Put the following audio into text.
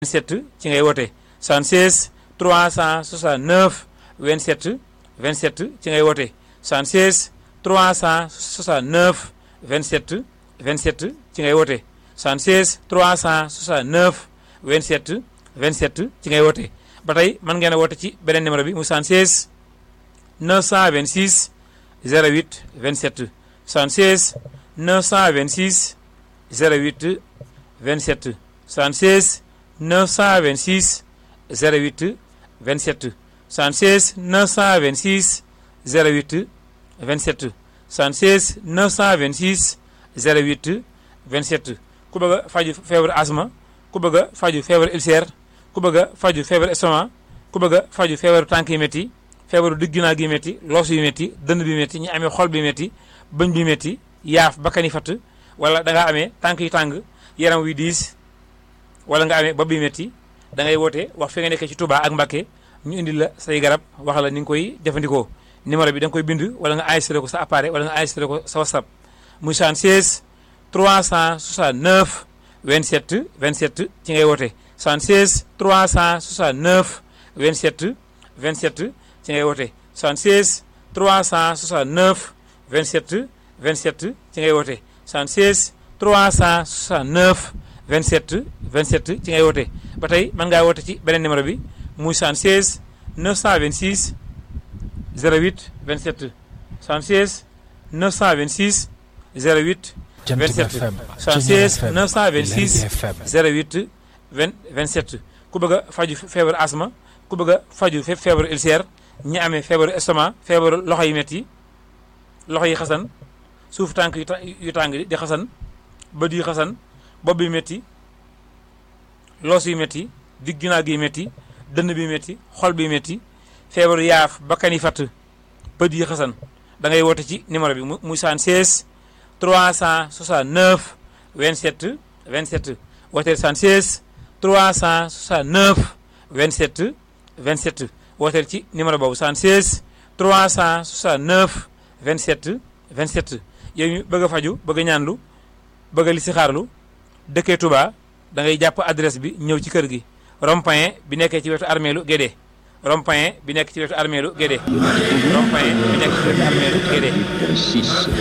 27 ci ngay woote 76 369 27 27 ci ngay woote 76 369 27 27 ci ngay woote 76 369 27 27 ci ngay woote ba tey mën ngeen a woote ci beneen numéro bi mu 76 926 08 27 76 926 08 27 76 926 08 27 76 926 08 27 76 926 08 27 ku bëgg a faju feebaru asma ku bëgg a faju feebaru ulcère ku bëgg a faju feebaru estomac ku bëgg a faju feebaru tànk yi métti feebaru digginaa gi métti loos yu métti dënn bi métti ñi amee xol bi métti bëñ bi métti yaaf bakkani fatt wala da ngaa amee tànk yu tàng yaram wi diis wala nga amee bopp bi métti da ngay woote wax fi nga nekkee ci Touba ak Mbacké ñu indi la say garab wax la ni nga koy jëfandikoo numéro bi da nga koy bind wala nga enregistré ko sa appareil wala nga enregistré ko sa WhatsApp muy 76 369 27 27 ci ngay woote 76 369 27 27 ci ngay woote 76 369 27 27 ci ngay woote 76 369 27 27 ci ngay woote ba tey mën ngaa woote ci beneen numéro bi muy 76 926 08 27 76 926 08 27 76 926 08 20 27 ku bëgg a faju feebaru asma ku bëgg a faju feebaru ulcère ñi amee feebaru estomac feebaru loxo yi métti loxo yi xasan suuf tànk yu tàng di xasan bët yi xasan bopp bi métti loos yu métti digg ginnaaw gi métti dënn bi métti xol bi métti feebaru yaaf bakkan yi fatt bët yi xasan da ngay woote ci numéro bi muy 76 369 27 27 wooteel 76 369 27 27 wooteel ci numéro boobu 76 369 27 27 yow ñu bëgg a faju bëgg a ñaanlu bëgg a listixaarlu dëkkee Touba da ngay jàpp adresse bi ñëw ci kër gi rond-point bi nekkee ci wetu armeelu Guédé rond-point bi nekk ci wetu armeelu Guédé rond-point bi nekk ci wetu armeelu Guédé